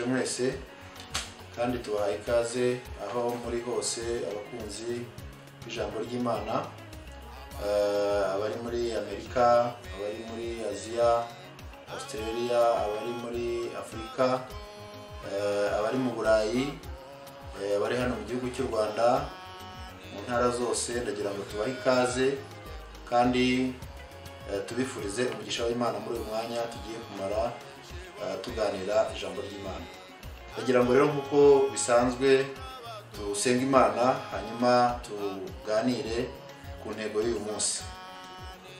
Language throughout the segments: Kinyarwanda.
mwese kandi tubahaye ikaze aho muri hose abakunzi b'ijambo ry'imana eh, abari muri amerika abari muri aziya australia abari muri afurika eh, abari mu burayi eh, abari hano mu gihugu cy'u rwanda mu ntara zose ndagira ngo tubahe ikaze kandi eh, tubifurize umugisha w'imana muri uyu mwanya tugiye kumara eh, tuganira ijambo ry'imana ndagira ngo rero nk'uko bisanzwe dusenga imana hanyuma tuganire ku ntego y'uyu munsi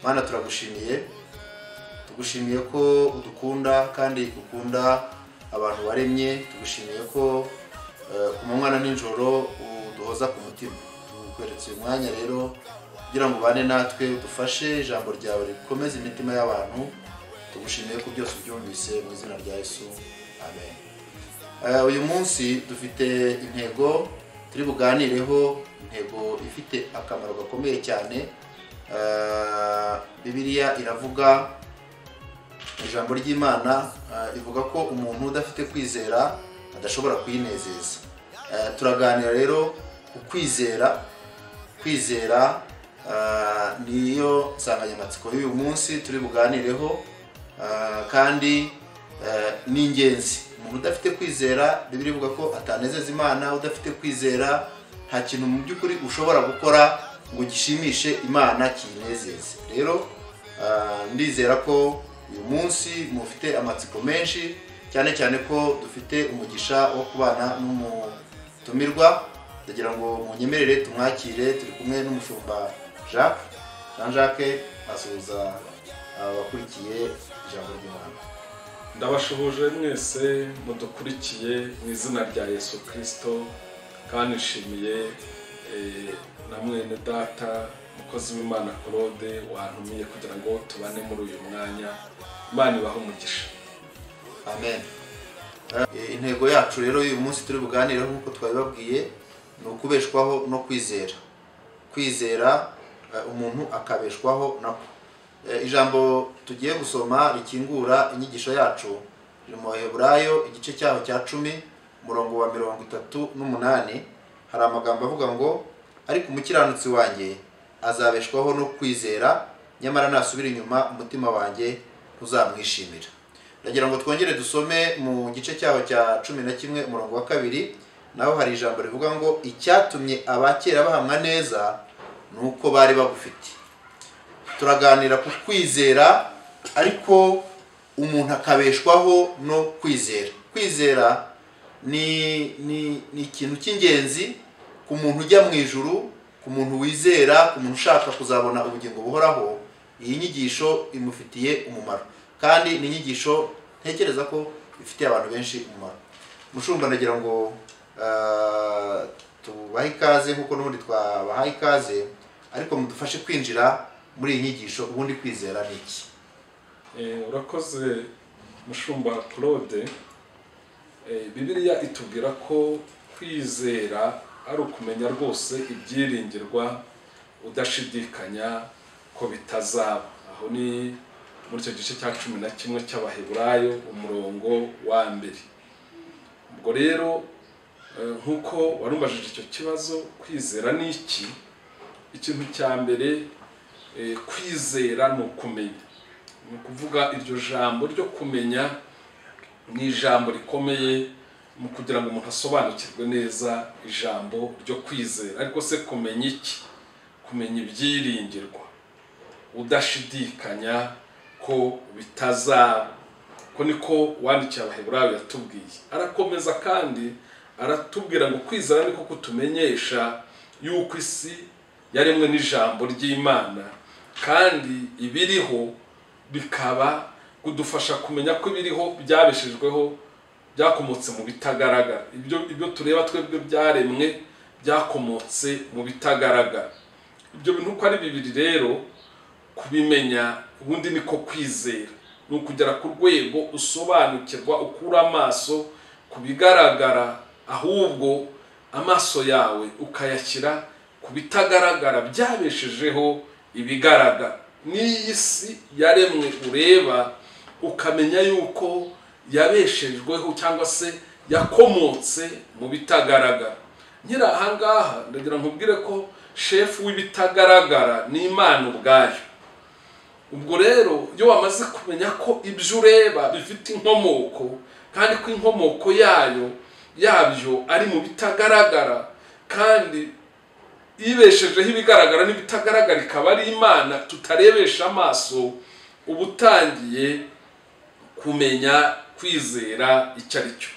mana turagushimiye tugushimiye ko udukunda kandi ukunda abantu waremye tugushimiye ko eh, ku manywa na nijoro uduhoza ku mutima tukweretse uyu mwanya rero kugira ngo ubane natwe udufashe ijambo ryawe rikomeze imitima y'abantu tugushimiye ko byose ubyumvise mu izina rya yesu amen Eh, uyu munsi dufite intego turi buganireho intego ifite akamaro gakomeye cyane Eh, bibiliya iravuga ijambo ry'imana eh, ivuga ko umuntu udafite kwizera adashobora kuyinezeza Eh, turaganira rero ku kwizera kwizera eh, niyo nsanganyamatsiko y'uyu munsi turi buganireho eh, kandi eh, ni ingenzi umuntu udafite kwizera bibiri ivuga ko atanezeza imana udafite kwizera nta kintu mu by'ukuri ushobora gukora ngo gishimishe imana kiyinezeze rero eh, ndizera ko uyu munsi mufite amatsiko menshi cyane cyane ko dufite umugisha wo kubana n'umutumirwa ndagira ngo munyemerere tumwakire turi kumwe n'umushumba jacques jean jacques asuhuza abakurikiye ijambo ry'imana ndabashuhuje mwese mudukurikiye mu izina rya yesu kirisito kandi nshimiye eh, na mwene data umukozi w'imana claude wantumiye kugira ngo tubane muri uyu mwanya imana ibahe umugisha amen Eh, intego yacu rero uyu munsi turi buganireho nk'uko twabibabwiye ni ukubeshwaho no kwizera kwizera eh, umuntu akabeshwaho nako Eh, ijambo tugiye gusoma rikingura inyigisho yacu riri mu baheburayo igice cyaho cya cumi umurongo wa mirongo itatu n'umunani hari amagambo avuga ngo ariko umukiranutsi wanjye azabeshwaho no kwizera nyamara nasubira inyuma umutima wanjye ntuzamwishimira ndagira ngo twongere dusome mu gice cyaho cya cumi na kimwe umurongo wa kabiri naho hari ijambo rivuga ngo icyatumye abakera bahamwa neza ni uko bari bagufite turaganira ku kwizera ariko umuntu akabeshwaho no kwizera kwizera ni ni ni ikintu cy'ingenzi ku muntu ujya mu ijuru ku muntu wizera ku muntu ushaka kuzabona ubugingo buhoraho iyi nyigisho imufitiye umumaro kandi ni inyigisho ntekereza ko ifitiye abantu benshi umumaro mushumba ndagira ngo eh, tubahe ikaze nk'uko n'ubundi twabahaye ikaze ariko mudufashe kwinjira muri iyi nyigisho ubundi kwizera ni iki Eh, urakoze mushumba claude Eh, bibiliya itubwira ko kwizera ari ukumenya rwose ibyiringirwa udashidikanya ko bitazaba aho ni muri icyo gice cya cumi na kimwe cy'abaheburayo umurongo wa mbere ubwo rero eh, nk'uko warumajije icyo kibazo kwizera ni iki ikintu cya mbere eh, kwizera ni ukumenya ni ukuvuga iryo jambo ryo kumenya ni ijambo rikomeye mu kugira ngo umuntu asobanukirwe neza ijambo ryo kwizera ariko se kumenya iki kumenya ibyiringirwa udashidikanya ko bitazaba ko niko wandikiye abaheburayo yatubwiye arakomeza kandi aratubwira ngo kwizera niko kutumenyesha yuko isi yaremwe n'ijambo ry'imana kandi ibiriho bikaba kudufasha kumenya ko ibiriho byabeshejweho byakomotse mu bitagaragara ibyo ibyo tureba twebwe byaremwe byakomotse mu bitagaragara ibyo bintu uko ari bibiri rero kubimenya ubundi niko kwizera ni ukugera ku rwego usobanukirwa ukura amaso ku bigaragara ahubwo amaso yawe ukayashyira ku bitagaragara byabeshejeho ibigaragara n'iyi si yaremwe ureba ukamenya yuko yabeshejweho cyangwa se yakomotse mu bitagaragara nyiri ahangaha ndagira nkubwire ko shefu w'ibitagaragara ni imana ubwayo ubwo rero iyo wamaze kumenya ko ibyo ureba bifite inkomoko kandi ko inkomoko yayo yabyo ari mu bitagaragara kandi yibeshejeho ibigaragara n'ibitagaragara ikaba ari imana tutarebesha amaso uba utangiye kumenya kwizera icyo ari cyo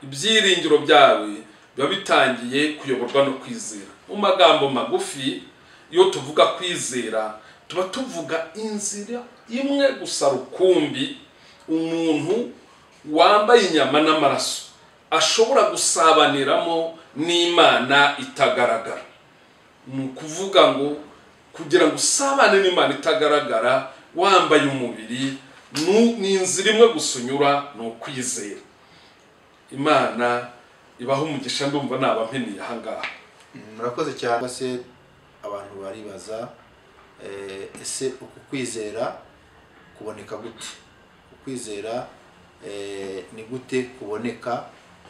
ibyiringiro byawe biba bitangiye kuyoborwa no kwizera mu magambo magufi iyo tuvuga kwizera tuba tuvuga inzira imwe gusa rukumbi umuntu wambaye inyama n'amaraso ashobora gusabaniramo n'imana itagaragara ni ukuvuga ngo kugira ngo usabane n'imana itagaragara wambaye umubiri ni inzira imwe gusa unyura ni ukwizera imana ibaho umugisha ndumva naba mpiniye ahangaha murakoze cyane se abantu baribaza ese uku kwizera kuboneka gute ukwizera ni gute kuboneka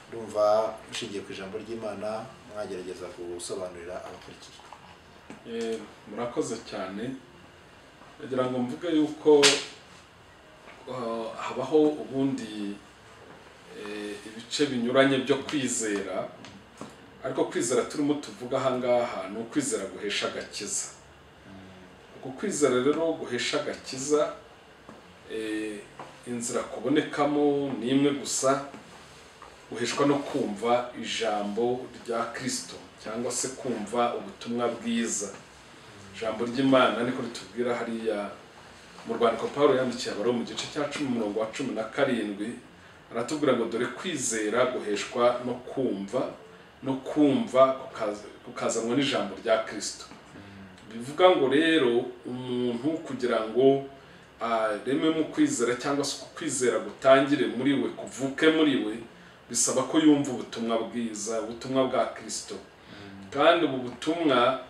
ndumva ushingiye ku ijambo ry'imana mwagerageza gusobanurira abakurikiye murakoze cyane ndagira ngo mvuge yuko habaho ubundi ibice binyuranye byo kwizera ariko kwizera turimo tuvuga ahangaha ni ukwizera guhesha agakiza kwizera rero guhesha agakiza inzira kubonekamo ni imwe gusa guheshwa no kumva ijambo rya kirisito cyangwa se kumva ubutumwa bwiza ijambo ry'imana niko ritubwira hariya mu rwandiko paul yandikiye abari mu gice cya cumi umurongo wa cumi na karindwi aratubwira ngo dore kwizera guheshwa no kumva no kumva kukazanwa n'ijambo rya kirisito bivuga ngo rero umuntu kugira ngo areme mu kwizera cyangwa se kwizera gutangire muri we kuvuke muri we bisaba ko yumva ubutumwa bwiza ubutumwa bwa kirisito kandi ubu butumwa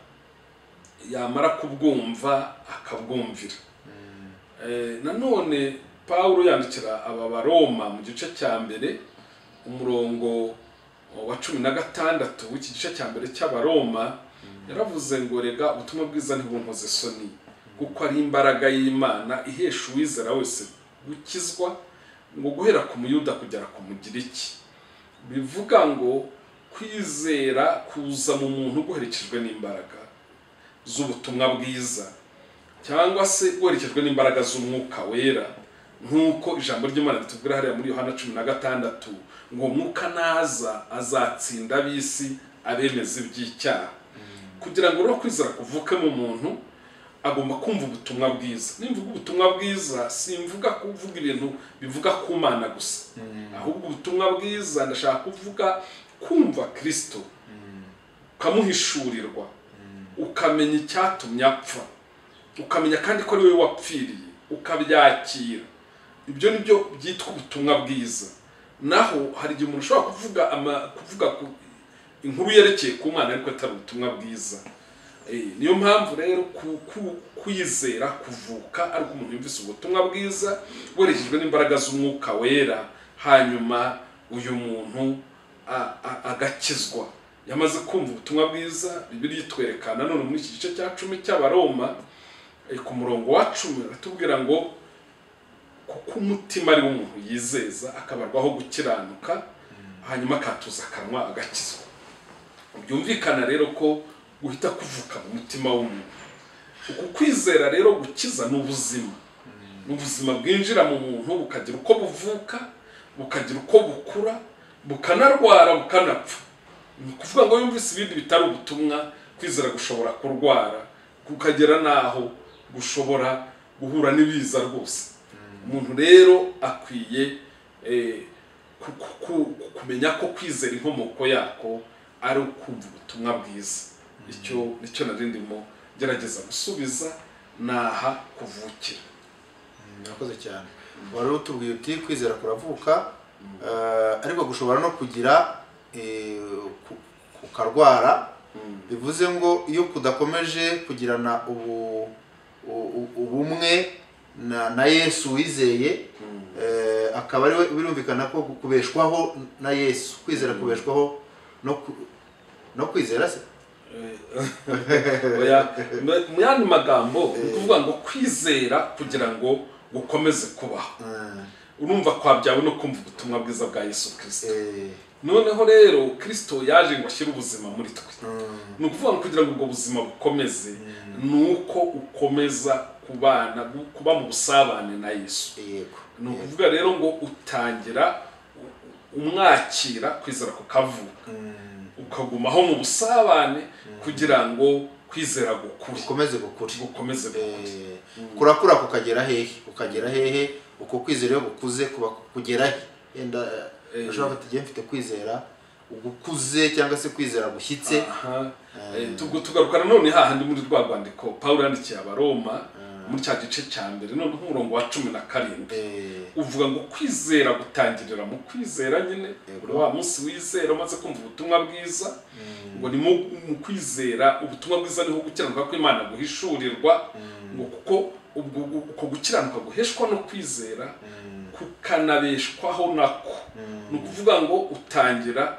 yamara kubwumva akabwumvira nanone paul yandikira aba baroma mu gice cya mbere umurongo wa cumi na gatandatu w'iki gice cya mbere cy'abaroma yaravuze ngo rega ubutumwa bwiza ntibunkoze isoni kuko ari imbaraga y'imana ihesha uwizera wese gukizwa ngo guhera ku muyuda kugera ku mugiriki bivuga ngo kwizera kuza mu muntu guherekejwe n'imbaraga z'ubutumwa bwiza cyangwa se guherekejwe n'imbaraga z'umwuka wera nk'uko ijambo ry'imana ritubwira hariya muri yohana cumi na gatandatu ngo umwuka naza azatsinda ab'isi abemeza iby'icyaha kugira ngo rero kwizera kuvuke mu muntu agomba kumva ubutumwa bwiza nimvuga ubutumwa bwiza simvuga kuvuga ibintu bivuga ku mana gusa ahubwo ubutumwa bwiza ndashaka kuvuga kumva kirisito ukamuhishurirwa ukamenya icyatumye apfa ukamenya kandi ko ari wowe wapfiriye ukabyakira ibyo ni byo byitwa ubutumwa bwiza naho hari igihe umuntu ushobora kuvuga kuvuga inkuru yerekeye ku mwana ariko atari ubutumwa bwiza niyo mpamvu rero kwizera kuvuka ariko umuntu yumvise ubutumwa bwiza werekejwe n'imbaraga z'umwuka wera hanyuma uyu muntu agakizwa yamaze kumva ubutumwa bwiza bibiri itwerekana none muri iki gice cya cumi cy'abaroma ku murongo wa cumi aratubwira ngo kuko umutima ari wo umuntu yizeza akabarwaho gukiranuka hanyuma akatuza akanwa agakizwa byumvikana rero ko guhita kuvuka mu mutima w'umuntu uku kwizera rero gukiza ni ubuzima ni ubuzima bwinjira mu muntu bukagira uko buvuka bukagira uko bukura bukanarwara bukanapfa ni ukuvuga ngo yumvise ibindi bitari ubutumwa kwizera gushobora kurwara kukagera n'aho gushobora guhura n'ibiza rwose umuntu rero akwiye kumenya ko kwizera inkomoko yako ari ukumva ubutumwa bwiza icyo nicyo nari ndimo gerageza gusubiza naha kuvukira murakoze cyane wari utubwiye uti kwizera kuravuka ariko gushobora no kugira kukarwara bivuze ngo iyo kudakomeje kugirana ubumwe na yesu wizeye Eh, akaba ari we birumvikana ko kubeshwaho na yesu kwizera kubeshwaho no ku- no kwizera se Oya, mu- mu yandi magambo ni ukuvuga ngo kwizera kugira ngo gukomeze kubaho Mm, urumva kwabyawe no kumva ubutumwa bwiza bwa yesu kirisito eh, noneho rero kirisito yaje ngo ashyire ubuzima muri twe mm, ni ukuvuga ngo kugira ngo ubwo buzima bukomeze ni uko ukomeza kubana gu- kuba mu busabane na yesu yego ni ukuvuga rero ngo utangira u- umwakira kwizera kukavuka Mm, ukagumaho mu busabane kugira ngo kwizera gukure ukomeze gukure gukomeze gukure Eh, kurakura kukagera hehe ukagera hehe uko kwizera iyo gukuze kuba kugera he yenda Eh. ushobora gufata igihe mfite kwizera ugukuze cyangwa se kwizera gushyitse Aha. Eh, tubwo tugaruka nanone hahandi muri rwa rwandiko pawulo yandikiye abaroma muri cya gice cya mbere none umurongo wa cumi na karindwi Eh, uvuga ngo kwizera gutangirira mu kwizera nyine Yego. buri wa munsi wizera umaze kumva ubutumwa bwiza ngo ni mu- mu kwizera ubutumwa bwiza niho gukiranuka kw'imana guhishurirwa ngo kuko ubwo gu- uko gukiranuka guheshwa no kwizera kukanabeshwaho nako ni ukuvuga ngo utangira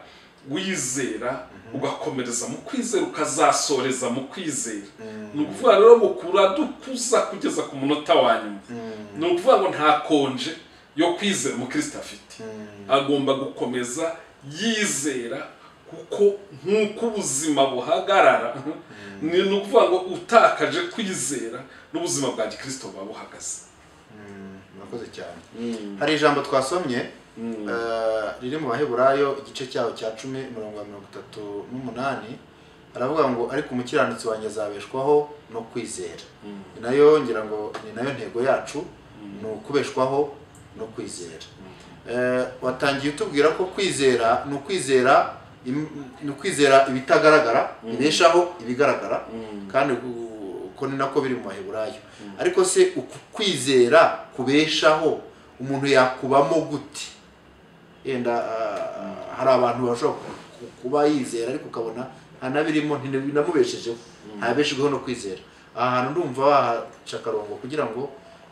wizera ugakomereza mu kwizera ukazasoreza mu kwizera ni ukuvuga rero ngo kuradukuza kugeza ku munota wa nyuma ni ukuvuga ngo nta konje yo kwizera umukristo afite agomba gukomeza yizera kuko nk'uko ubuzima buhagarara ni ni ukuvuga ngo utakaje kwizera n'ubuzima bwa gikirisito buba buhagaze mm, murakoze cyane hari ijambo twasomye Mm. eh, riri mu baheburayo igice cyaho cya cumi umurongo wa mirongo itatu n'umunani aravuga ngo ariko umukiranutsi wanjye azabeshwaho no kwizera Mm. ni nayo ngira ngo ni nayo ntego yacu ni ukubeshwaho no kwizera Eh, watangiye utubwira ko kwizera ni ukwizera im- ni ukwizera ibitagaragara ibeshaho ibigaragara Mm. kandi u- uko ni nako biri mu maheburayo ariko se uku kwizera kubeshaho umuntu yakubamo gute yenda ah, hari abantu bashobora ku- kuba yizera ariko ukabona nta nabirimo ntinabinamubeshejeho ntabeshejweho no kwizera aha hantu ndumva bahaca akarongo kugira ngo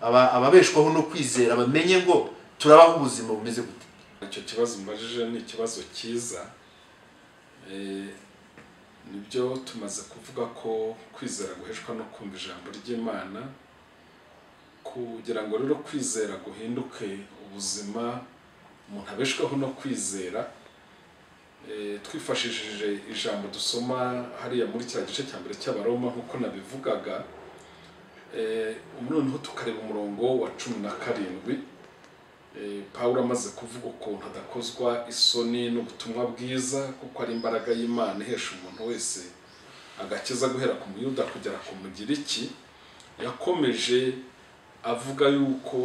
aba- ababeshwaho no kwizera bamenye ngo turabaho ubuzima bumeze gute icyo kibazo mbajije ni ikibazo cyiza Eh, nibyo tumaze kuvuga ko kwizera guheshwa no kumva ijambo ry'imana kugira ngo rero kwizera guhinduke ubuzima umuntu abeshweho no kwizera Eh, twifashishije ijambo dusoma hariya muri cya gice cya mbere cy'abaroma nk'uko nabivugaga Eh, ubu noneho tukareba umurongo wa cumi na karindwi Eh, pawulo amaze kuvuga ukuntu adakozwa isoni n'ubutumwa bwiza kuko ari imbaraga y'imana ihesha umuntu wese agakiza guhera ku muyuda kugera ku mugiriki yakomeje avuga yuko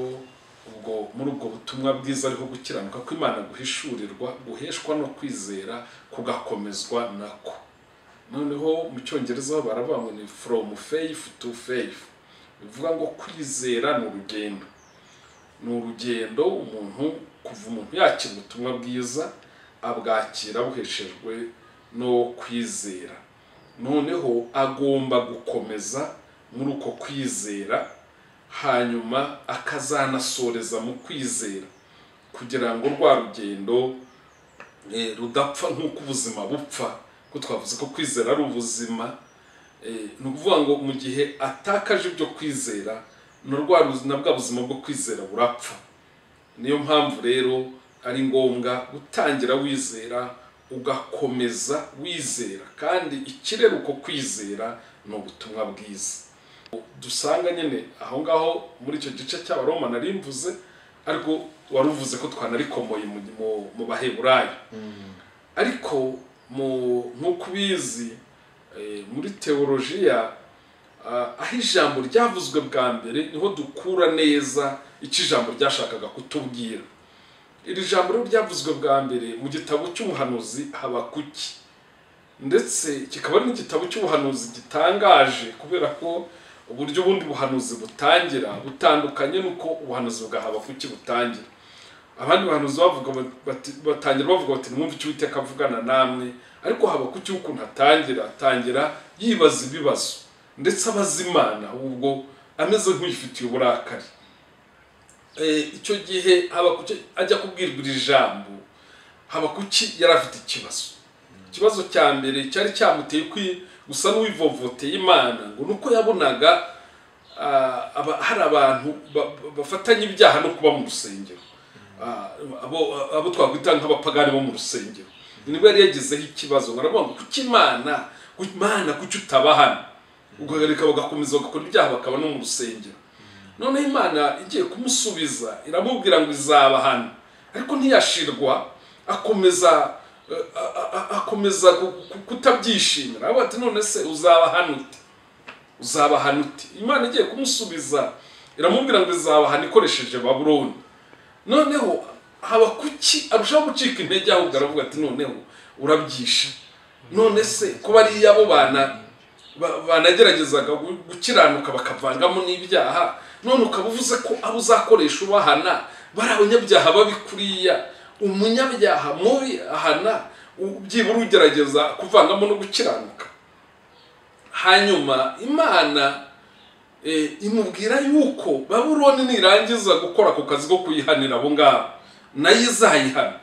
ubwo muri ubwo butumwa bwiza ariho gukiranuka kw'imana guhishurirwa guheshwa no kwizera kugakomezwa nako noneho mu cyongereza ho baravuga ngo ni from faith to faith bivuga ngo kwizera ni urugendo ni urugendo umuntu kuva umuntu yakira ubutumwa bwiza abwakira buheshejwe no kwizera noneho agomba gukomeza muri uko kwizera hanyuma akazanasoreza mu kwizera kugira ngo rwa rugendo eh, rudapfa nk'uko ubuzima bupfa ko twavuze ko kwizera ari ubuzima Eh, ni ukuvuga ngo mu gihe atakaje ibyo kwizera ni rwa ruzi- na bwa buzima bwo kwizera burapfa niyo mpamvu rero ari ngombwa gutangira wizera ugakomeza wizera kandi ikirera uko kwizera ni ubutumwa bwiza dusanga nyine aho ngaho muri icyo gice cy'abaroma nari mvuze ariko wari uvuze ko twanarikomoye mu, mu, mu baheburayo ariko mu nk'uko ubizi eh, muri teolojiya ah, aho ijambo ryavuzwe bwa mbere niho dukura neza icyo ijambo ryashakaga kutubwira iri jambo rero ryavuzwe bwa mbere mu gitabo cy'ubuhanuzi habakuki ndetse kikaba ari n'igitabo cy'ubuhanuzi gitangaje kubera ko uburyo ubundi buhanuzi butangira butandukanye n'uko ubuhanuzi bwa habakuki butangira abandi bahanuzi bavuga bati, batangira bavuga bati mwumve icyo uwiteka avugana namwe ariko haba ku cy'ukuntu atangira atangira yibaza ibibazo ndetse abaza imana ubwo ameze nk'uyifitiye uburakari eh, icyo gihe habakuki ajya kubwirwa iri jambo habakuki yari afite ikibazo ikibazo cya mbere cyari cyamuteye kwi- gusa n'uwivovoteye imana ngo ni uko yabonaga ah, aba- hari abantu ba- ba- bafatanya ibyaha no kuba mu rusengero Ah, abo abo twakwita nk'abapagani bo mu rusengero nibwo yari yagezeho ikibazo ngo aravuga ngo kuki imana ku- imana kuki utabahana ugahagarika bagakomeza bagakora ibyaha bakaba no mu rusengero noneho imana igiye kumusubiza iramubwira ngo izaba hano ariko ntiyashirwa akomeza a- a- a- akomeza ku- ku- kutabyishimira aravuga ati none se uzaba hano ute uzaba hano ute imana igiye kumusubiza iramubwira ngo izaba hano ikoresheje baburoni noneho haba kuki arushaho gucika intege ahubwo aravuga ati noneho urabyisha none se kuba ari iy'abo bana ba- banageragezaga gu- gukiranuka bakavangamo n'ibyaha none ukaba uvuze ko abo uzakoresha ubahana bari abanyabyaha babi kuriya umunyabyaha mubi ahana u- byibura ugerageza kuvangamo no gukiranuka hanyuma imana eh, imubwira yuko baburoni nirangiza gukora ako kazi ko kuyihanira abo ngabo nayo izayihana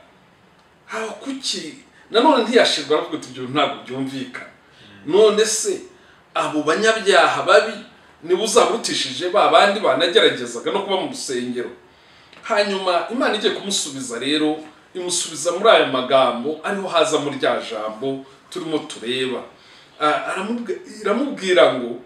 aho kuki nanone ntiyashirwa aravuga ati ibyo ntabwo byumvikana none se abo banyabyaha babi niba uzabutishije ba bandi banageragezaga no kuba mu rusengero hanyuma imana igiye kumusubiza rero imusubiza muri aya magambo ariho haza muri rya jambo turimo tureba Ah, aramubwi- iramubwira ngo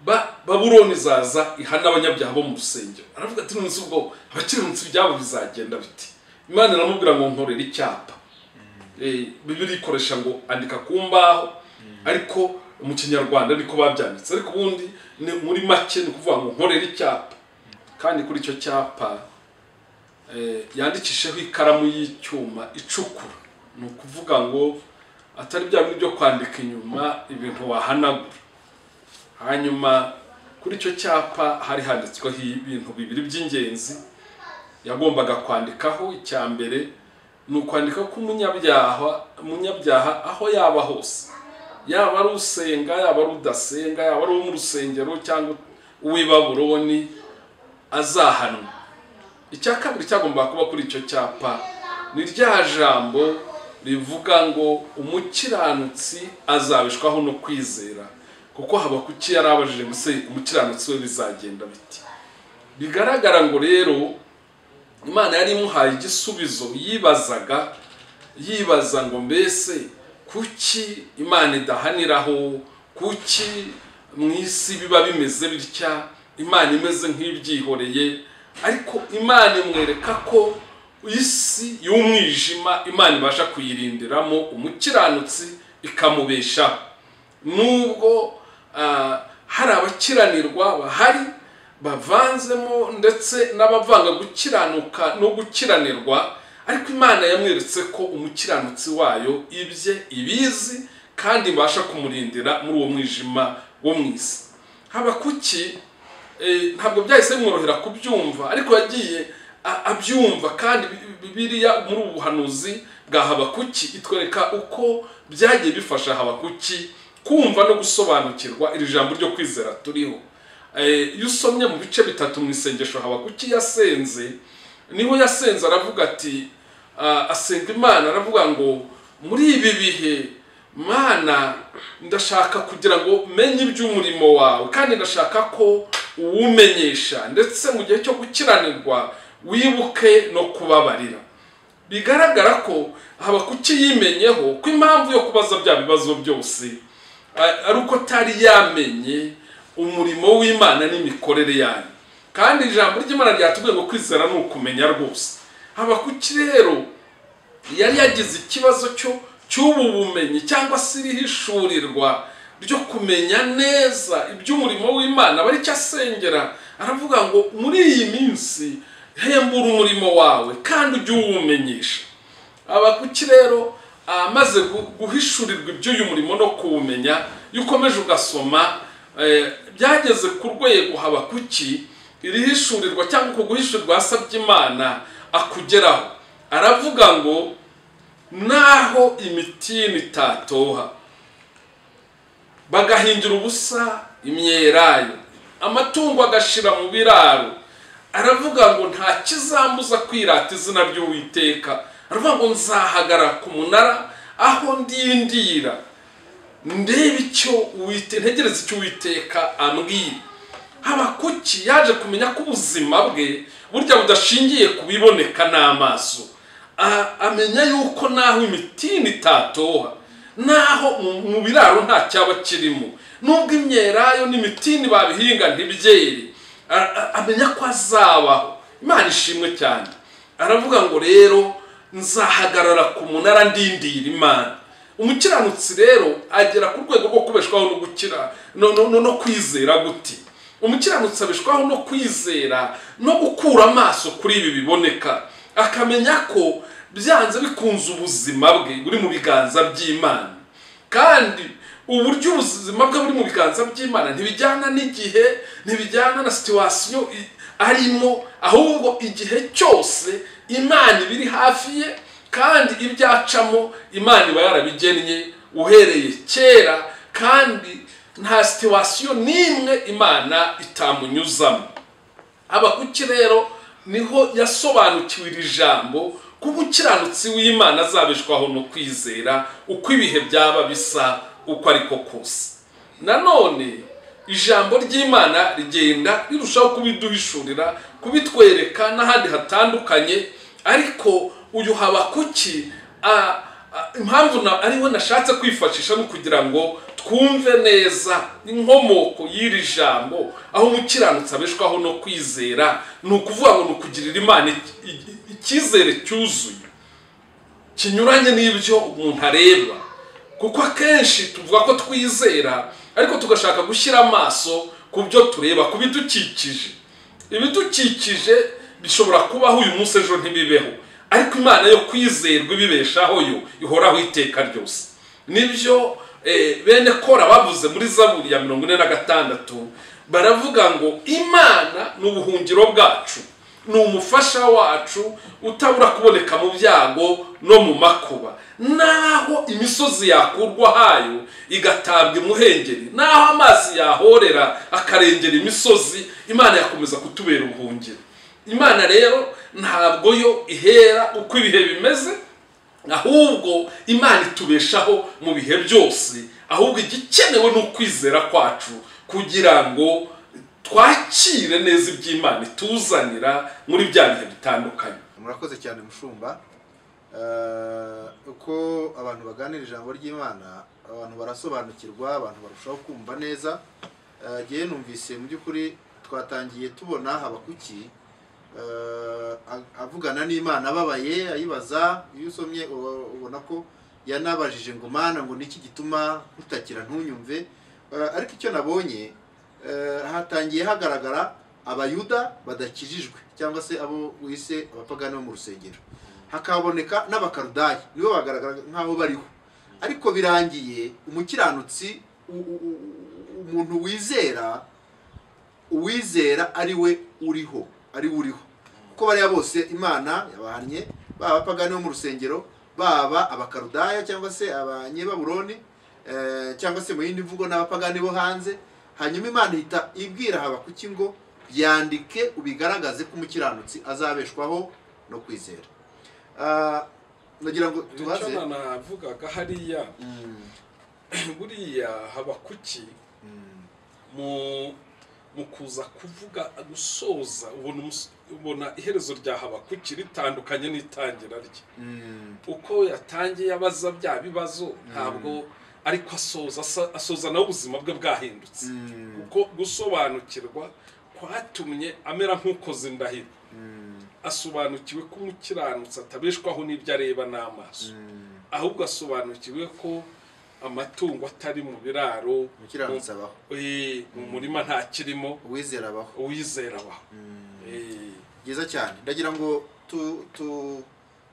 ba baburoni izaza ihana abanyabyaha bo mu rusengero aravuga ati nonese ubwo abakiranutsi ibyabo bizagenda biti imana iramubwira ngo nkorere icyapa Eh, bibiri ikoresha ngo andika ku mbaho ariko mu kinyarwanda niko babyanditse ariko ubundi ni muri make ni ukuvuga ngo nkorere icyapa kandi kuri icyo cyapa eh, yandikishijeho ikaramu y'icyuma icukura ni ukuvuga ngo atari bya bindi byo kwandika inyuma ibintu wahanagura hanyuma kuri icyo cyapa hari handitsweho ibintu bibiri by'ingenzi yagombaga kwandikaho icya mbere ni ukwandika ko umunyabyaha umunyabyaha aho yaba hose yaba ari usenga yaba ari udasenga yaba ari uwo mu rusengero cyangwa uw'ibaburoni azahanwa icya kabiri cyagombaga kuba kuri icyo cyapa ni rya jambo rivuga ngo umukiranutsi azabishwaho no kwizera kuko habakuki yari abajije ngo ese umukiranutsi we bizagenda biti bigaragara ngo rero imana yari imuhaye igisubizo yibazaga yibaza ngo mbese kuki imana idahaniraho kuki mu isi biba bimeze bitya imana imeze nk'ibyihoreye ariko imana imwereka ko isi y'umwijima imana ibasha kuyirindiramo umukiranutsi ikamubeshaho nubwo ah, hari abakiranirwa bahari bavanzemo ndetse n'abavanga gukiranuka no gukiranirwa ariko imana yamweretse ko umukiranutsi wayo ibye ibizi kandi ibasha kumurindira muri uwo mwijima wo mu isi habakuki eh, ntabwo byahise bimworohera kubyumva ariko yagiye a- abyumva kandi bi- bibiliya muri ubu buhanuzi bwa habakuki itwereka uko byagiye bifasha habakuki kumva no gusobanukirwa iri jambo ryo kwizera turiho Eh, iyo usomye mu bice bitatu mu isengesho habakuki yasenze niho yasenze aravuga ati ah, asenga imana aravuga ngo muri ibi bihe mana ndashaka kugira ngo menye iby'umurimo wawe kandi ndashaka ko uwumenyesha ndetse mu gihe cyo gukiranirwa wibuke no kubabarira bigaragara ko habakuki yimenyeho ko impamvu yo kubaza bya bibazo byose a- ari uko atari yamenye umurimo w'imana n'imikorere yayo kandi ijambo ry'imana ryatubwiye ngo kwizera ni ukumenya rwose habakuki rero yari yagize ikibazo cyo cy'ubu bumenyi cyangwa se irihishurirwa ryo kumenya neza iby'umurimo w'imana aba aricyo asengera aravuga ngo muri iyi minsi hembura umurimo wawe kandi ujye uwumenyesha abakuki rero amaze gu- guhishurirwa iby'uyu murimo no kuwumenya iyo ukomeje ugasoma eh, byageze ku rwego habakuki irihishurirwa cyangwa uko guhishurirwa yasabye imana akugeraho aravuga ngo naho imitini itatoha bagahingira ubusa imyelayo amatungo agashira mu biraro aravuga ngo nta kizambuza kwirata izina ry'uwiteka aravuga ngo nzahagarara ku munara aho ndindira ndebe icyo uwite ntegereze icyo uwiteka ambwira habakuki yaje kumenya ko ubuzima bwe burya budashingiye ku biboneka n'amaso A- amenya yuko naho imitini itatoha naho mu- mu biraro nta cyaba kirimo nubwo imyelayo n'imitini babihinga ntibyere A- a- amenya ko azabaho imana ishimwe cyane aravuga ngo rero nzahagarara ku munara ndindira imana umukiranutsi rero agera ku rwego rwo kubeshwaho no gukira no, no, no, no kwizera gute umukiranutsi abeshwaho no kwizera no gukura amaso kuri ibi biboneka akamenya ko byanze bikunze ubuzima bwe buri mu biganza by'imana kandi uburyo ubuzima bwe buri mu biganza by'imana ntibijyana n'igihe ntibijyana na situwasiyo i- arimo ahubwo igihe cyose imana iba iri hafi ye kandi ibyo acamo imana iba yarabigennye uhereye kera kandi nta situwasiyo n'imwe imana itamunyuzamo abakuki rero niho yasobanukiwe iri jambo ko umukiranutsi w'imana azabeshwaho no kwizera uko ibihe byaba bisa uko ariko kose nanone ijambo ry'imana rigenda rirushaho kubiduhishurira kubitwereka n'ahandi hatandukanye ariko uyu habakuki a- a- impamvu na- ariwe nashatse kwifashisha ni ukugira ngo twumve neza inkomoko y'iri jambo aho umukiranutsi abeshwaho no kwizera ni ukuvuga ngo ni ukugirira imana i- i- icyizere cyuzuye kinyuranye n'ibyo umuntu areba kuko akenshi tuvuga ko twizera ariko tugashaka gushyira amaso ku byo tureba ku bidukikije ibidukikije bishobora kubaho uyu munsi ejo ntibibeho ariko imana yo kwizerwa ibibeshaho yo ihoraho iteka ryose nibyo eh, bene kora bavuze muri zaburi ya mirongo ine na gatandatu baravuga ngo imana ni ubuhungiro bwacu ni umufasha wacu utabura kuboneka mu byago no mu makuba naho imisozi yakurwa hayo igatabwa imuhengeri naho amazi yahorera akarengera imisozi imana yakomeza kutubera ubuhungiro imana rero ntabwo yo ihera uko ibihe bimeze ahubwo imana itubeshaho mu bihe byose ahubwo igikenewe ni ukwizera kwacu kugira ngo twakire neza iby'imana ituzanira muri bya bihe bitandukanye murakoze cyane mushumba Eh, uko abantu baganira ijambo ry'imana abantu barasobanukirwa abantu barushaho kumva neza Eh, ngewe numvise mu by'ukuri twatangiye tubona habakuki eh, a- avugana n'imana ababaye ayibaza iyo usomye uba- ubona ko yanabajije ngo mana ngo niki gituma utakira ntunyumve Eh, ariko icyo nabonye eh, hatangiye hagaragara abayuda badakijijwe cyangwa se abo wise abapagani bo mu rusengero hakaboneka n'abakarudaya nibo bagaragara nk'aho bariho ariko birangiye umukiranutsi u- u- u- u- umuntu wizera uwizera ari we uriho ari we uriho kuko bariya bose imana yabahannye baba abapagani bo mu rusengero baba abakarudaya cyangwa se abanyebaburoni eh, cyangwa se mu yindi mvugo n'abapagani bo hanze hanyuma imana ihita ibwira habakuki ngo byandike ubigaragaze ko umukiranutsi azabeshwaho no kwizera Ah, nagira ngo tubaze icyo navugaga hariya Mm, buriya habakuki mm, mu mu kuza kuvuga gusoza ubona umus- ubona iherezo rya habakuki ritandukanye n'itangira rye mm, uko yatangiye abaza bya bibazo ntabwo ariko asoza asa- asoza nawe ubuzima bwe bwahindutse mm, kuko gusobanukirwa kwatumye amera nk'ukoze indahiro mm, asobanukiwe ko umukiranutsi atabeshwaho n'ibyo areba n'amaso mm. ahubwo asobanukiwe ko amatungo atari mu biraro umukiranutsi abaho eh, mu murima ntakirimo uwizera abaho uwizera abaho Mm. Eh, byiza cyane ndagira ngo tu, tu,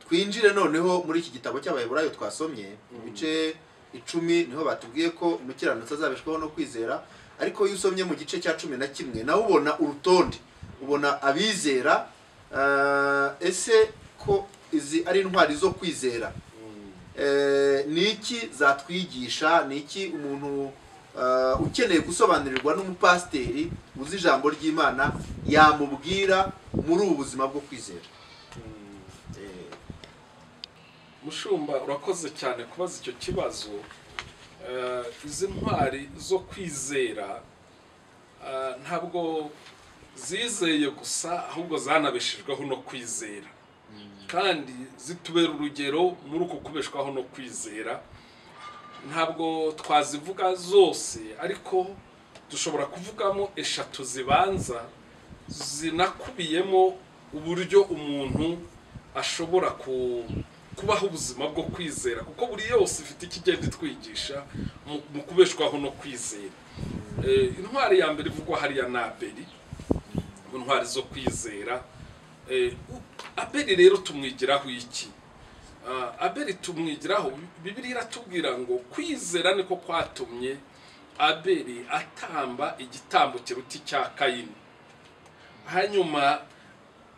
twinjire noneho muri iki gitabo cy'abaheburayo twasomye mu bice icumi niho batubwiye ko umukiranutsi azabeshwaho no kwizera ariko iyo usomye mu gice cya cumi na kimwe nawe ubona urutonde ubona abizera ah, ese ko izi ari intwari zo kwizera mm, Eh, ni iki zatwigisha ni iki umuntu ah, ukeneye gusobanurirwa n'umupasiteri uzi ijambo ry'imana yamubwira muri ubu buzima bwo kwizera Eh, mushumba urakoze cyane kubaza icyo kibazo Eh, izi ntwari zo kwizera eh, ntabwo zizeye gusa ahubwo zanabeshejweho no kwizera kandi zitubera urugero muri uku kubeshwaho no kwizera ntabwo twazivuga zose ariko dushobora kuvugamo eshatu zibanza zinakubiyemo uburyo umuntu ashobora ku- kubaho ubuzima bwo kwizera kuko buri yose ifite icyo igenda itwigisha mu- mu kubeshwaho no kwizera Eh, intwari ya mbere ivugwa hariya ni abeli mu ntwari zo kwizera Eh, u- abeli rero tumwigiraho iki Ah, abeli tumwigiraho bibiri iratubwira ngo kwizera niko kwatumye abeli atamba igitambo kiruta icya kayini hanyuma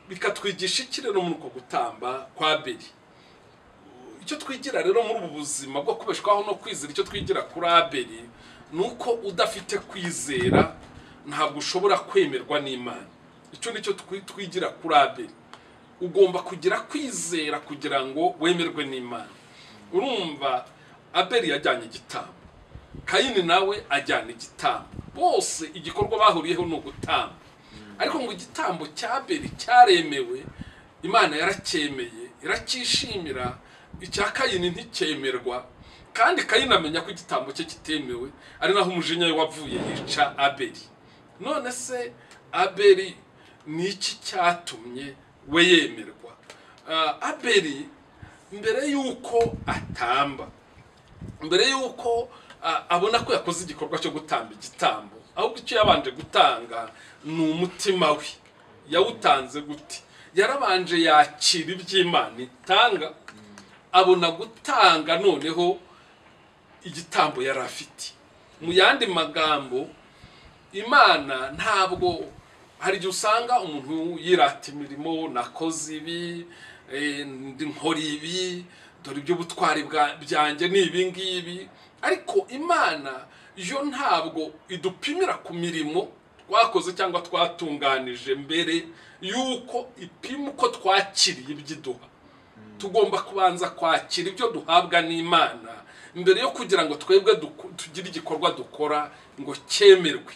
bikatwigisha iki rero muri uko gutamba kwa abeli icyo twigira rero muri ubu buzima bwo kubeshwaho no kwizera icyo twigira kuri abeli ni uko udafite kwizera ntabwo ushobora kwemerwa n'imana icyo ni cyo twi- twigira kuri abeli ugomba kugira kwizera kugira ngo wemerwe n'imana urumva abeli yajyanye igitambo kayini nawe ajyana igitambo bose igikorwa bahuriyeho ni ugutamba ariko ngo igitambo cya abeli cyaremewe imana yaracyemeye iracyishimira icya kayini nticyemerwa kandi kayini amenya ko igitambo cye kitemewe ari naho umujinya we wavuye yica abeli none se abeli ni iki cyatumye we yemerwa Ah, abeli mbere y'uko atamba mbere y'uko ah, abona ko yakoze igikorwa cyo gutamba igitambo ahubwo icyo yabanje gutanga ni umutima we yawutanze gute yarabanje yakira iby'imana itanga abona gutanga noneho igitambo yari afite mu yandi magambo imana ntabwo hari igihe usanga umuntu yirata imirimo nakoze ibi eh, ndi- nkora ibi dore iby'ubutwari bwa- byanjye ni ibi ngibi ariko imana yo ntabwo idupimira ku mirimo twakoze cyangwa twatunganije mbere y'uko ipima uko twakiriye iby'iduha tugomba kubanza kwakira ibyo duhabwa n'imana mbere yo kugira ngo twebwe duku- tugire igikorwa dukora ngo cyemerwe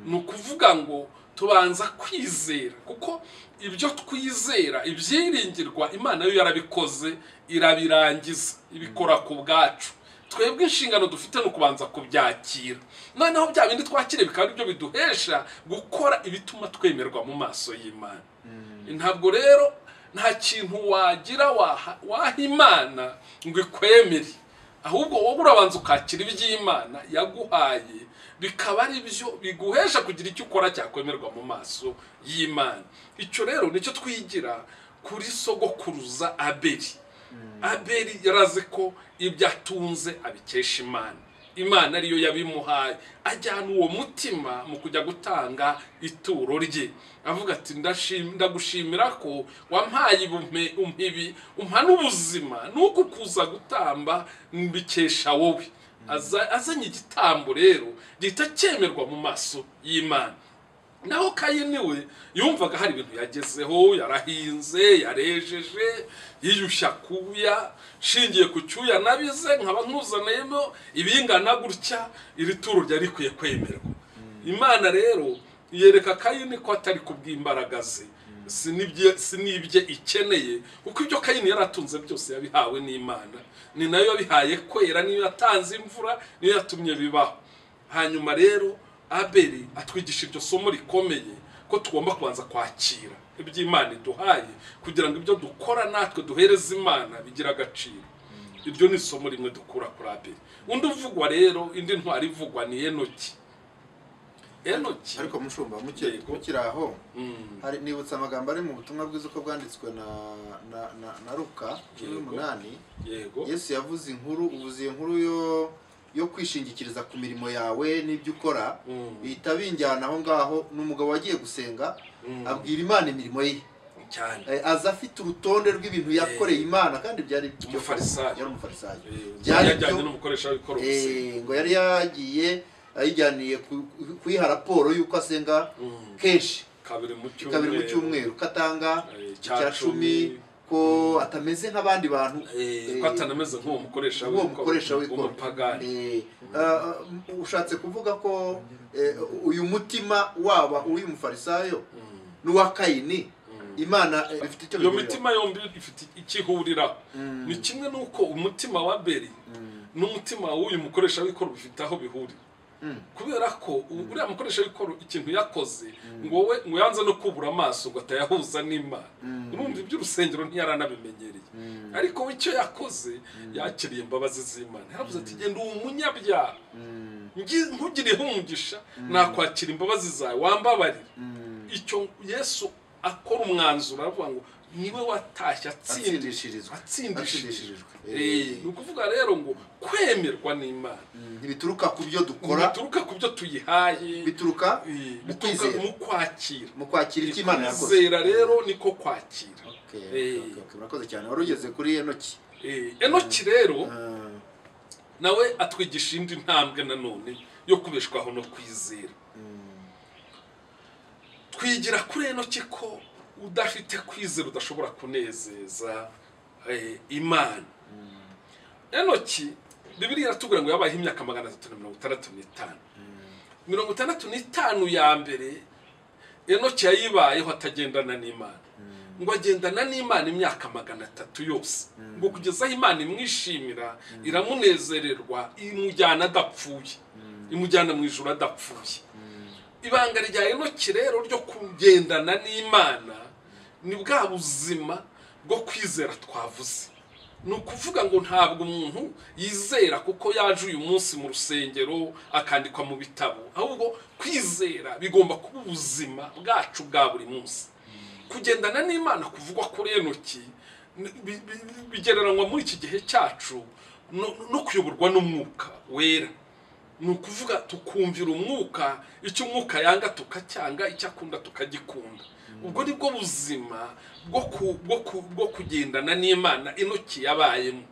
ni ukuvuga ngo tubanza kwizera kuko ibyo twizera ibyiringirwa imana yo yarabikoze irabirangiza ibikora ku bwacu twebwe inshingano dufite ni ukubanza kubyakira noneho bya bindi twakiriye bikaba ari byo biduhesha gukora ibituma twemerwa mu maso y'imana ntabwo rero nta kintu wagira waha waha imana ngo ikwemere ahubwo wowe urabanza ukakira iby'imana yaguhaye bikaba ari byo biguhesha kugira icyo ukora cyakwemerwa mu maso y'imana icyo rero nicyo twigira kuri sogokuruza abeli abeli yarazi ko ibyo atunze abikesha imana imana ariyo yabimuhaye ajyana uwo mutima mu kujya gutanga ituro rye avuga ati "Ndashim- ndagushimira ko wampaye ibumpe- umpibi umpa n'ubuzima nuko kuza gutamba mbikesha wowe Aza- azanye igitambo rero gihita cyemerwa mu maso y'imana naho kayini we yumvaga hari ibintu yagezeho yarahinze yarejeje yiyushya kuya nshingiye ku cyuya nabize nkaba nkuzanayemo ibingana gutya iri turo ryari rikwiye kwemerwa imana rero yereka kayini ko atari kubw'imbaraga ze si n'ibye- si n'ibye ikeneye kuko ibyo kayini yaratunze byose yabihawe n'imana ni nayo yabihaye kwera niyo yatanze imvura niyo yatumye bibaho hanyuma rero abeli atwigisha iryo somo rikomeye ko tugomba kubanza kwakira iby'imana iduhaye kugira ngo ibyo dukora natwe duhereze imana bigire agaciro iryo ni isomo rimwe dukura kuri abeli undi uvugwa rero indi ntwari ivugwa ni enoki enoki ariko mushumba muke- Yego. mukiri aho Mm, hari nibutse amagambo ari mu butumwa bwiza uko bwanditswe na na na, na Luka cumi Yego. n'umunani yego yesu yavuze inkuru uvuze iyo nkuru yo yo kwishingikiriza ku mirimo yawe n'ibyo ukora Mm. bihita binjyana aho ngaho ni umugabo wagiye gusenga Mm. abwira imana imirimo ye cyane Eh, aza afite urutonde rw'ibintu yakoreye imana kandi byari ibyo- Umufarisayo. yari umufarisayo Eh, byari yajyanye ibyo- n'umukoresha w'ikorosi Eh, ngo yari yagiye ayijyaniye ku- ku- kuyiha raporo y'uko asenga kenshi kabiri mu cyumweru kabiri mu cyumweru ko atanga Eh, icya cumi ko atameze nk'abandi bantu Eh, Eh, ko atanameze nk'uwo mukoresha uwo mukoresha w'ikoro w'umupagani Eh, ah, ah, ushatse kuvuga ko eh, uyu mutima waba uw'umufarisayo n'uwa kayini imana eh, ifite icyo iyo bihurira. mitima yombi ifite ikihuriraho ni kimwe n'uko umutima wa beri n'umutima w'uyu mukoresha w'ikoro bifite aho bihurira kubera ko u- uriya mukoresha w'ikoro ikintu yakoze ngo wowe ngo yanze no kubura amaso ngo atayahuza n'imana urumva iby'urusengero ntiyaranamenyereye ariko we icyo yakoze yakiriye imbabazi z'imana yaravuze ati genda uwo munyabyaha ngi- nkugiriyeho umugisha nakwakira imbabazi zawe wambabarira icyo yesu akora umwanzuro aravuga ngo niwe watashye Atsindishirizwa. atsindishirijwe Atsindishirijwe. Eh, ni ukuvuga rero ngo kwemerwa n'imana ntibituruka ku byo dukora bituruka ku byo tuyihaye bituruka eh, mu bituruka kwizera mu kwakira mu kwakira icyo imana yakoze kwizera rero niko kwakira Okay, Eh. okay, okay, murakoze cyane wari ugeze kuri enoki Eh, enoki rero Ah, nawe atwigisha indi ntambwe nanone yo kubeshwaho no kwizera twigira kuri enoki ko udafite kwizera udashobora kunezeza eh, imana enoki bibiriya iratubwira ngo yabayeho imyaka magana atatu na mirongo itandatu n'itanu mirongo itandatu n'itanu ya mbere enoki yayibayeho atagendana n'imana ngo agendana n'imana imyaka magana atatu yose ngo kugeza aho imana imwishimira iramunezererwa imujyana adapfuye imujyana mu ijoro adapfuye ibanga rya enoki rero ryo kugendana n'imana ni bwa buzima bwo kwizera twavuze ni ukuvuga ngo ntabwo umuntu yizera kuko yaje uyu munsi mu rusengero akandikwa mu bitabo ahubwo kwizera bigomba kuba ubuzima bwacu bwa buri munsi kugendana n'imana kuvugwa kuri enoki ni- bi- bi- bi- bigereranywa muri iki gihe cyacu no- no kuyoborwa n'umwuka wera ni ukuvuga tukumvira umwuka icyo umwuka yanga tukacyanga icyo akunda tukagikunda ubwo ni bwo buzima bwo ku- bwo ku- bwo kugendana n'imana inoki yabayemo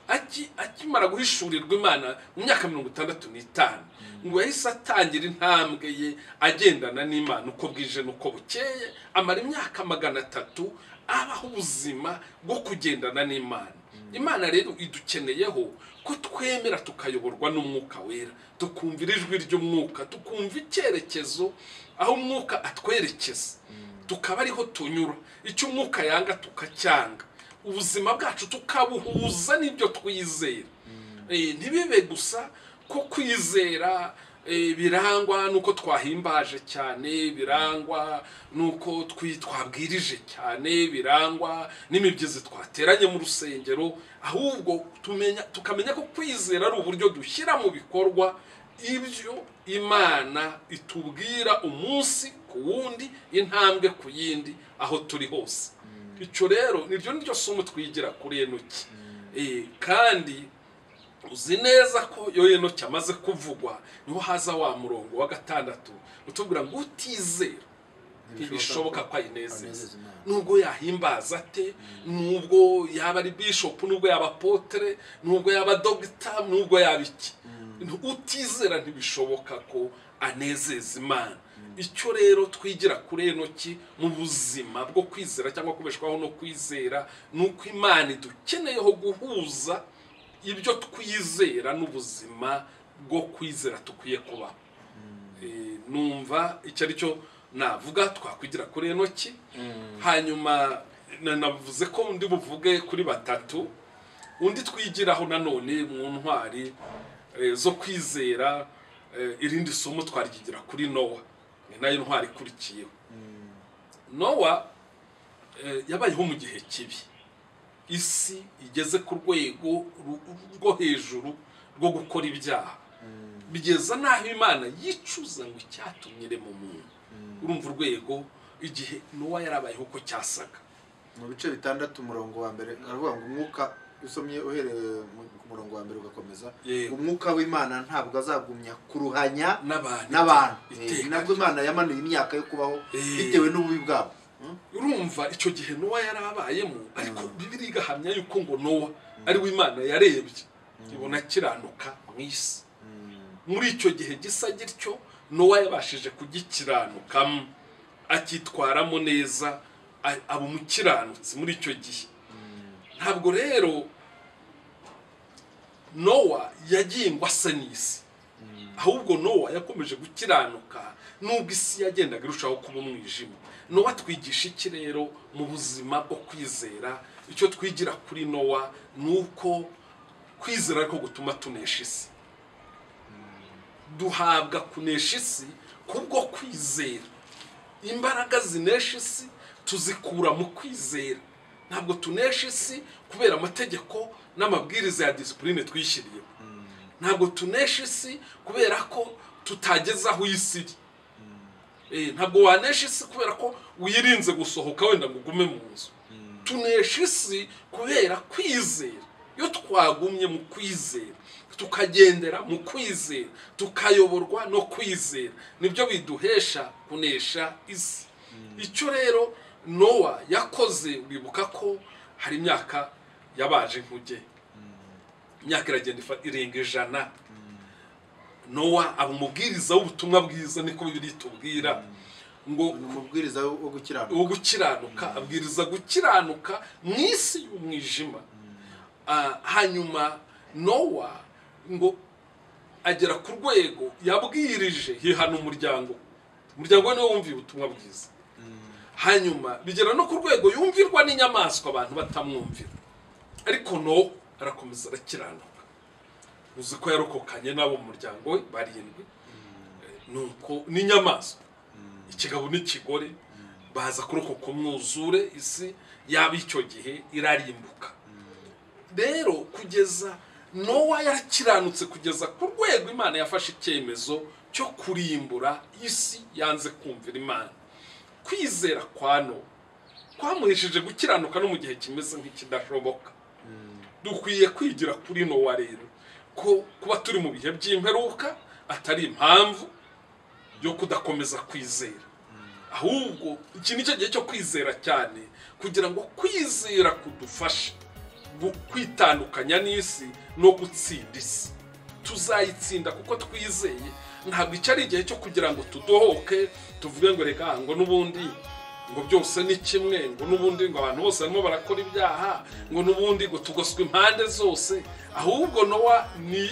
Aki- akimara guhishurirwa imana mu myaka mirongo itandatu n'itanu ngo yahise atangira intambwe ye agendana n'imana uko bwije n'uko bukeye amara imyaka magana atatu abaho ubuzima bwo kugendana n'imana imana rero idukeneyeho ko twemera tukayoborwa n'umwuka wera tukumvira ijwi ry'umwuka tukumva icyerekezo aho umwuka atwerekeza tukaba ariho tunyura icyo umwuka yanga tukacyanga ubuzima bwacu tukabuhuza n'ibyo twizera Eh, ntibibe gusa ko kwizera eh, birangwa nuko twahimbaje cyane birangwa nuko twi- twabwirije cyane birangwa n'imibyizi twateranye mu rusengero ahubwo tumenya tukamenya ko kwizera ari uburyo dushyira mu bikorwa ibyo imana itubwira umunsi ku wundi intambwe ku yindi aho turi hose icyo rero niryo niryo somo twigira kuri enoki Eh, kandi uzi neza ko iyo enoki amaze kuvugwa niho haza wa murongo wa gatandatu utubwira ngo utizera ntibishoboka ko ayinezeza anezeza Imana. nubwo yahimbaza ate nubwo yaba ari bishop nubwo yaba apotere nubwo yaba dogita nubwo yaba iki utizera ntibishoboka ko anezeza imana icyo rero twigira kuri enoki mu buzima bwo kwizera cyangwa kubeshwaho no kwizera ni uko imana idukeneyeho guhuza ibyo twizera n'ubuzima bwo kwizera dukwiye kubaho Eh, numva icyo ari cyo navuga twakwigira kuri enoki hanyuma na- navuze ko undi buvuge kuri batatu undi twigiraho nanone mu ntwari eh, zo kwizera eh, irindi somo twaryigira kuri nowa ni nayo ntwari ikurikiyeho nowa eh, yabayeho mu gihe kibi isi igeze ku rwego ru- rwo hejuru rwo gukora ibyaha bigeza n'aho imana yicuza ngo icyatumye irema umuntu urumva urwego igihe nowa yarabayeho uko cyasaga mu bice bitandatu umurongo wa mbere aravuga ngo umwuka usomye uhereye mu- ku murongo wa mbere ugakomeza Yego. umwuka w'imana ntabwo azagumya kuruhanya n'abantu n'abantu Eh, iteka. ni nabwo imana yamanuye imyaka yo kubaho Eh. bitewe n'ububi bwabo Hmm? urumva icyo gihe nowa yari abayemo ariko bibiri igahamya yuko ngo nowa ari we imana yarebye ibona akiranuka mu isi muri icyo gihe gisa gityo nowa yabashije kugikiranukamo akitwaramo neza a- aba umukiranutsi muri icyo gihe ntabwo rero nowa yagiye ngo ase n'isi ahubwo nowa yakomeje gukiranuka nubwo isi yagendaga irushaho kuba umwijima nowa twigisha iki rero mu buzima bwo kwizera icyo twigira kuri nowa ni uko kwizera ariko gutuma tunesha isi duhabwa kunesha isi kubwo kwizera imbaraga zinesha isi tuzikura mu kwizera ntabwo tunesha isi kubera amategeko n'amabwiriza ya disipurine twishyiriyeho ntabwo tunesha isi kubera ko tutageze aho isi iri Eh, ntabwo wanesha isi kubera ko wirinze gusohoka wenda ngo ugume mu nzu tunesha isi kubera kwizera iyo twagumye mu kwizera tukagendera mu kwizera tukayoborwa no kwizera nibyo biduhesha kunesha isi icyo rero nowa yakoze wibuka ko hari imyaka yabaje nk'ujye imyaka iragenda ifa- irenga ijana nowa aba umubwiriza w'ubutumwa bwiza niko bibiri tubwira ngo ni umubwiriza wo wo gukiranuka uwo gukiranuka abwiriza gukiranuka mu isi y'umwijima Ah, hanyuma nowa ngo agera ku rwego yabwirije hihana umuryango umuryango we niwo wumviye ubutumwa bwiza hanyuma bigera no ku rwego yumvirwa n'inyamaswa abantu batamwumvira ariko no arakomeza arakiranuka uzi ko yarokokanye n'abo mu muryango we barindwi nuko n'inyamaswa ikigabo n'ikigore baza kurokoka umwuzure isi yaba icyo gihe irarimbuka rero kugeza nowa yakiranutse kugeza ku rwego imana yafashe icyemezo cyo kurimbura isi yanze kumvira imana kwizera kwa nowa kwamuhesheje gukiranuka no mu gihe kimeze nk'ikidashoboka dukwiye kwigira kuri nowa rero ko kuba turi mu bihe by'imperuka atari impamvu yo kudakomeza kwizera ahubwo iki ni cyo gihe cyo kwizera cyane kugira ngo kwizera kudufashe gu- kwitandukanya n'isi no gutsinda isi tuzayitsinda kuko twizeye ntabwo icyo ari igihe cyo kugira ngo tudohoke tuvuge ngo reka ngo n'ubundi ngo byose ni kimwe ngo n'ubundi ngo abantu bose barimo barakora ibyaha ngo n'ubundi ngo tugoswe impande zose ahubwo nowa ni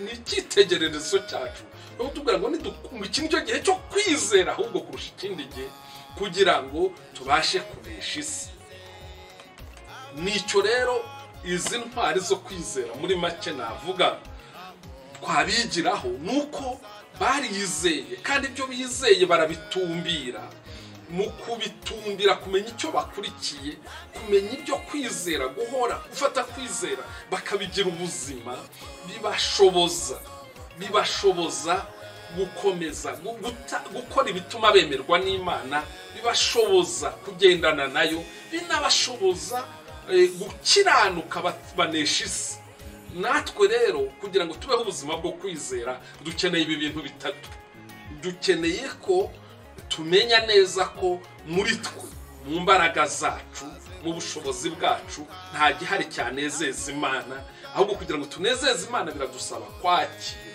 ni icyitegererezo cyacu ni ukutubwira ngo nidu- ngo iki ni cyo gihe cyo kwizera ahubwo kurusha ikindi gihe kugira ngo tubashe kunesha isi nicyo rero izi ntwari zo kwizera muri make navuga twabigiraho nuko barizeye kandi ibyo bizeye barabitumbira mu kubitumbira kumenya icyo bakurikiye kumenya ibyo kwizera guhora gufata kwizera bakabigira ubuzima bibashoboza bibashoboza gukomeza gu- guta- gukora ibituma bemerwa n'imana bibashoboza kugendana nayo binabashoboza eh, gukiranuka bat- banesha isi natwe rero kugira ngo tubeho ubuzima bwo kwizera dukeneye ibi bintu bitatu dukeneye ko tumenya neza ko muri twe mu mbaraga zacu mu bushobozi bwacu nta gihari cyanezeza imana ahubwo kugira ngo tunezeze imana biradusaba kwakira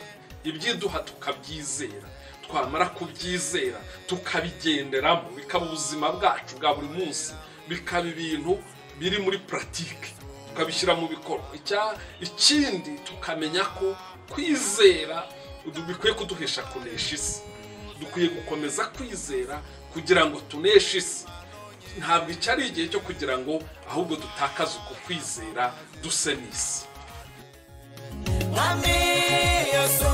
ibyiduha tukabyizera twamara kubyizera tukabigenderamo bikaba ubuzima bwacu bwa buri munsi bikaba ibintu biri muri puratike tukabishyira mu bikorwa Icya- ikindi tukamenya ko kwizera udu- bikwiye kuduhesha kunesha isi dukwiye gukomeza kwizera kugira ngo tuneshe isi ntabwo iki ari igihe cyo kugira ngo ahubwo dutakaze uko kwizera duse n'isi Mami, yo soy